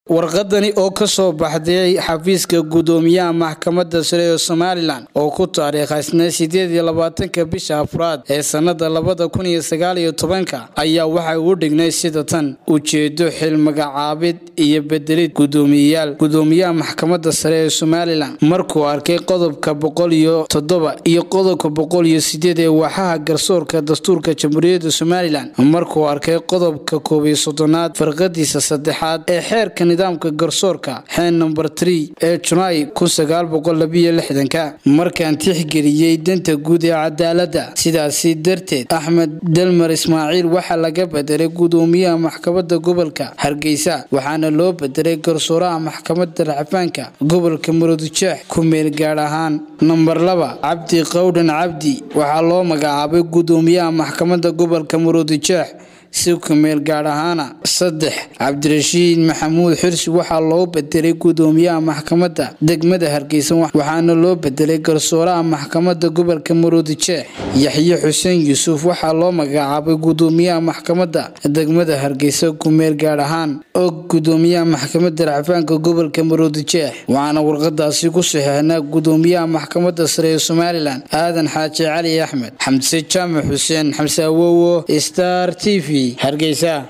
warqadani oo ka soo baxday xafiiska gudoomiyaha maxkamadda sare ee somalilan oo ku taariikhaysnay sideed iyo labaatanka bisha afraad ee sannada labada kun iyo sagaal iyo tobanka ayaa waxay u dhignay sida tan ujeedo xil magacaabid iyo bedelid gudoomiyeyaal gudoomiyaha maxkamadda sare ee somalilan markuu arkay qodobka boqol iyo toddoba iyo qodobka boqol iyo sideed ee waaxaha garsoorka dastuurka jamhuuriyadda somalilan markuu arkay qodobka koob iyo soddonaad farqadiisa saddexaad ee xeerka nidaamka garsoorka xeen nomber tree ee junaay kun sagaal boqol labiyo lixdanka markaan tixgeliyey danta guud ee cadaaladda sidaasi darteed axmed delmar ismaaciil waxaa laga bedelay gudoomiyaha maxkamadda gobolka hargeysa waxaana loo bedelay garsooraha maxkamadda racfaanka gobolka murudujeex ku meel gaadh ahaan namber laba cabdi qowdhan cabdi waxaa loo magacaabay gudoomiyaha maxkamadda gobolka murudujeex si kumeel gaadh ahaana saddex cabdirashiid maxamuud xirsi waxaa loo bedelay gudoomiyaha maxkamadda degmada hargeysa waxaana loo bedelay garsooraha maxkamadda gobolka muruudijeex yaxye xuseen yuusuf waxaa loo magacaabay gudoomiyaha maxkamadda degmada hargeysa kumeel gaadh ahaan og gudoomiyaha maxkamadda racfaanka gobolka muruudijeex waxaana warqadaasi ku saxeexnaa gudoomiyaha maxkamadda sare ee somalilan aadan xaaji cali axmed xamse jaamac xuseen xamse awowo star t v hargeysa